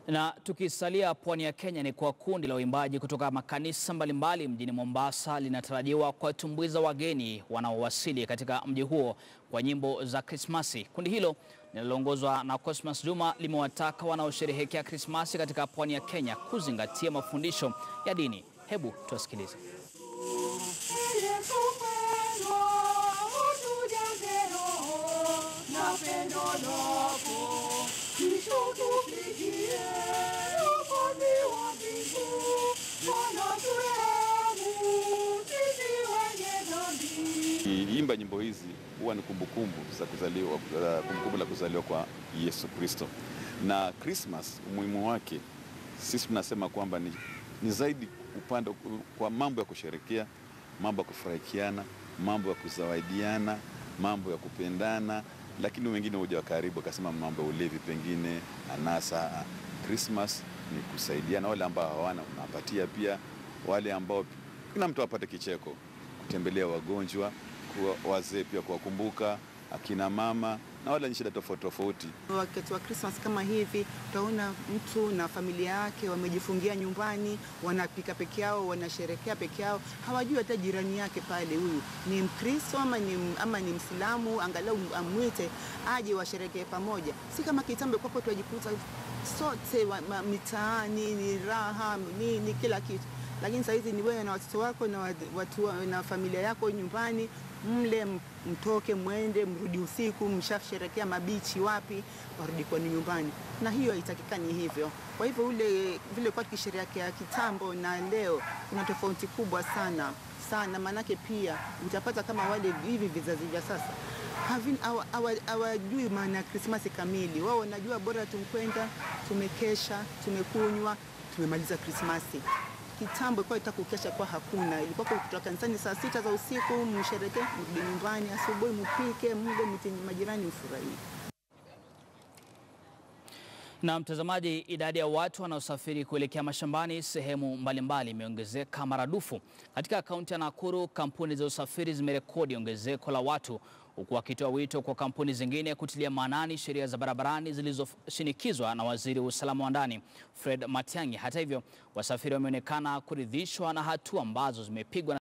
Na tukisalia pwani ya Kenya ni kwa kundi la uimbaji kutoka makanisa mbalimbali mjini Mombasa linatarajiwa kuwatumbuiza wageni wanaowasili katika mji huo kwa nyimbo za Krismasi. Kundi hilo linaloongozwa na Cosmas Juma limewataka wanaosherehekea Krismasi katika pwani ya Kenya kuzingatia mafundisho ya dini. Hebu tuwasikilize. Kiimba nyimbo hizi huwa ni kumbukumbu za kuzaliwa, kumbukumbu la kuzaliwa kwa Yesu Kristo. Na Christmas umuhimu wake sisi tunasema kwamba ni, ni zaidi upande kwa mambo ya kusherekea, mambo ya kufurahikiana, mambo ya kuzawadiana, mambo ya kupendana, lakini wengine huja wa karibu akasema mambo ya ulevi, pengine anasa. Christmas ni kusaidiana, wale ambao hawana unawapatia, pia wale ambao kila mtu apate kicheko, kutembelea wagonjwa, wazee pia kuwakumbuka, akina mama na wale wenye shida tofauti tofauti. Wakati wa Christmas kama hivi, utaona mtu na familia yake wamejifungia nyumbani, wanapika peke yao, wanasherekea peke yao, hawajui hata jirani yake pale, huyu ni Mkristo ama ni, ama ni Mslamu, angalau amwite aje washerekee pamoja. Si kama kitambo kwapo tunajikuta sote wa, ma, mitaani ni raha nini kila kitu, lakini saa hizi ni wewe na watoto wako na, watu, na familia yako nyumbani mle mtoke mwende mrudi usiku, mshasherekea mabichi wapi, warudi kwani nyumbani, na hiyo haitakikani hivyo. Kwa hivyo ule vile kwa tukisherehekea kitambo na leo kuna tofauti kubwa sana sana, maanake pia utapata kama wale hivi vizazi vya sasa hawajui maana ya Krismasi kamili. Wao wanajua bora tumkwenda, tumekesha, tumekunywa, tumemaliza Krismasi. Kitambo ilikuwa itaka kukesha kwa hakuna, ilikuwa kutoka kanisani saa sita za usiku, mshereke, mrudi nyumbani, asubuhi mpike, mle mti majirani, mfurahie. Na mtazamaji, idadi ya watu wanaosafiri kuelekea mashambani sehemu mbalimbali imeongezeka maradufu. Katika kaunti ya Nakuru, kampuni za usafiri zimerekodi ongezeko la watu, huku wakitoa wito kwa kampuni zingine kutilia maanani sheria za barabarani zilizoshinikizwa na waziri wa usalama wa ndani Fred Matiang'i. Hata hivyo, wasafiri wameonekana kuridhishwa na hatua ambazo zimepigwa